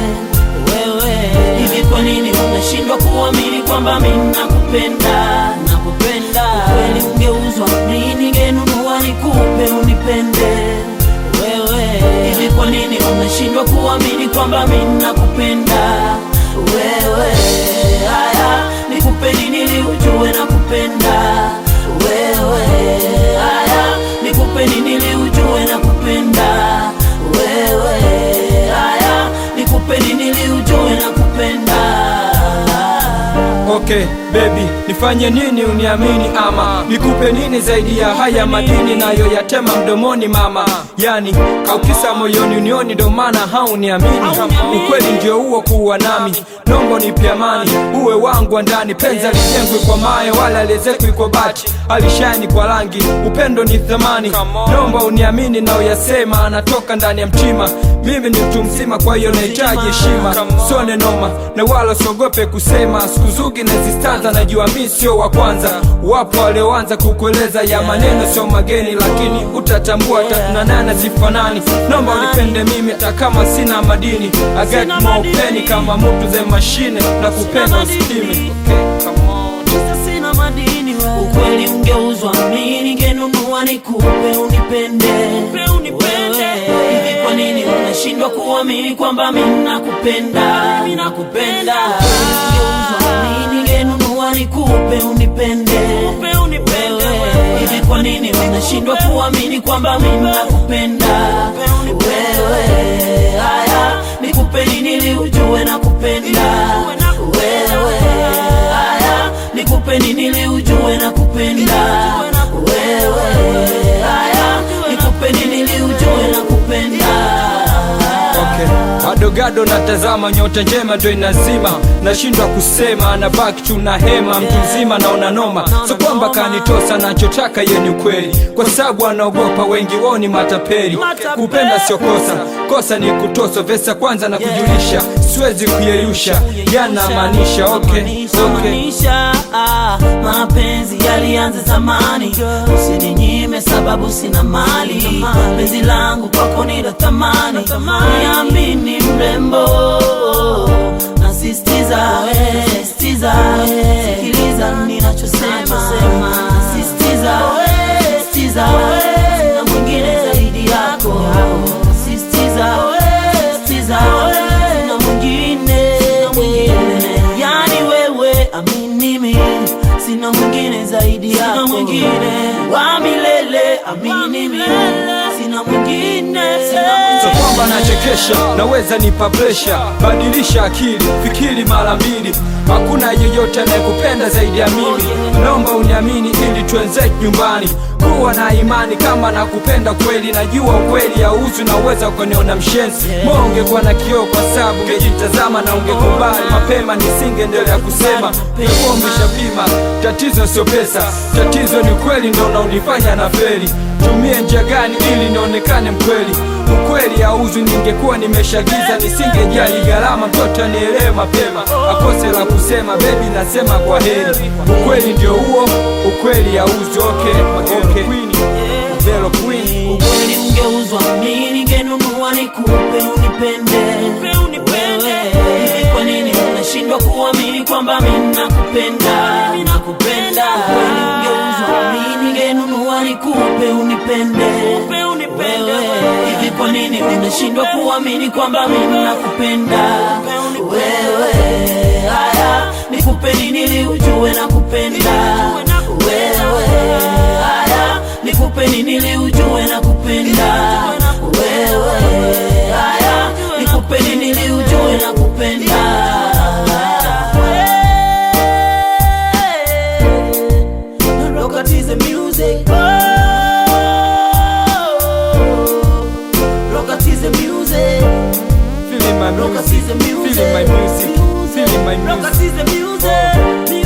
wewe. Hivi kwa nini unashindwa kuamini kwamba mimi nakupenda? Nakupenda kweli, ungeuzwa mimi ningenunua nikupe unipende wewe. Hivi kwa nini unashindwa kuamini kwamba mimi nakupenda wewe? Haya, nikupe nini ili ujue nakupenda wewe? Haya, nikupe nini ili ujue nakupenda wewe? Haya, nikupe nini ili ujue nakupenda Okay baby, nifanye nini uniamini ama nikupe nini zaidi ya haya madini nayo yatema mdomoni mama, yani kaukisa moyoni unioni, ndo maana hauniamini. Ukweli ndio huo kuwa nami, nombo nipe amani, uwe wangu wa ndani. Penzi alijengwi kwa mawe wala aliezekwi kwa bati, alishani kwa rangi, upendo ni thamani. Nomba uniamini na uyasema, anatoka ndani ya mtima. Mimi ni mtu mzima, kwa hiyo nahitaji heshima, sone noma na wala sogope kusema. Siku zugi na zistanza, najua mi sio wa kwanza. Wapo walioanza kukueleza ya maneno sio mageni, lakini utatambua tatunanana zifanani. Nomba unipende mimi hata kama sina madini. I got more penny kama mtu ze mashine na kupenda usipime. Okay, come on. Kisa sina madini we. Ukweli ungeuzwa mimi ningenunua nikupe unipende wewe. Hivi kwa nini unashindwa kuamini kwamba mimi nakupenda? Mimi nakupenda. Ukweli ungeuzwa mimi ningenunua nikupe unipende wewe. Hivi kwa nini unashindwa kuamini kwamba mimi nakupenda wewe? Haya, nikupe nini ili ujue nakupenda wewe? Haya, nikupe nini ili ujue nakupenda wewe? Haya, nikupe nini ili ujue nakupenda Okay. Gado natazama nyota njema ndo inazima, nashindwa kusema, na baki tu na hema, mtu mzima naona noma, so kwamba kanitosa, nachotaka ye ni ukweli, kwa sababu anaogopa wengi wao ni matapeli. Kupenda sio kosa, kosa ni kutosa. Vesa kwanza na kujulisha, siwezi kuyeyusha, yanamaanisha okay, okay. Maanisha, ah, mapenzi yalianza zamani, usininyime sababu sina mali. Penzi langu kwako ni la thamani, niamini mrembo, nasisitiza, we, sisitiza, we, sikiliza ninachosema, sisitiza, we, sisitiza, we, sina mwingine zaidi yako, sisitiza, we, sisitiza, we, sina mwingine, sina mwingine, yani wewe amini mimi, sina mwingine zaidi yako, sina mwingine wa milele, amini mimi, sina mwingine, sina So mwingine kwamba nachekesha, naweza nipa presha, badilisha akili, fikiri mara mbili. Hakuna yeyote anayekupenda zaidi ya mimi, naomba uniamini ili tuenze nyumbani. Kuwa na imani kama nakupenda kweli, najua ukweli hauzi, naweza ukaniona mshenzi. Moyo ungekuwa na kioo kwa sababu ungejitazama na ungekubali mapema, nisingeendelea kusema ungekuwa umeshapima. Tatizo sio pesa, tatizo ni ukweli, ndo unaonifanya na feri. Tumie njia gani ili nionekane mkweli? Ukweli hauzi, ningekuwa nimeshagiza, nisingejali gharama, mtoto anielewe mapema, akose la kusema, bebi nasema kwa heri. Ukweli ndio huo, ukweli hauzi. Okay, okay. Vero Queen. Ukweli ungeuzwa mimi ningenunua nikupe unipende wewe. Hivi kwa nini unashindwa kuamini kwamba mimi nakupenda? Nakupenda. Ukweli ungeuzwa mimi ningenunua nikupe unipende wewe. Hivi kwa nini unashindwa kuamini kwamba mimi nakupenda wewe? Haya, nikupe nini ili ujue nakupenda wewe? Haya, nikupe nini ili ujue nakupenda wewe? Haya, nikupe nini ili ujue nakupenda Look at the music. Look at the music. Feeling my Look at music, the music. feeling my music, feeling my Look at music. the music.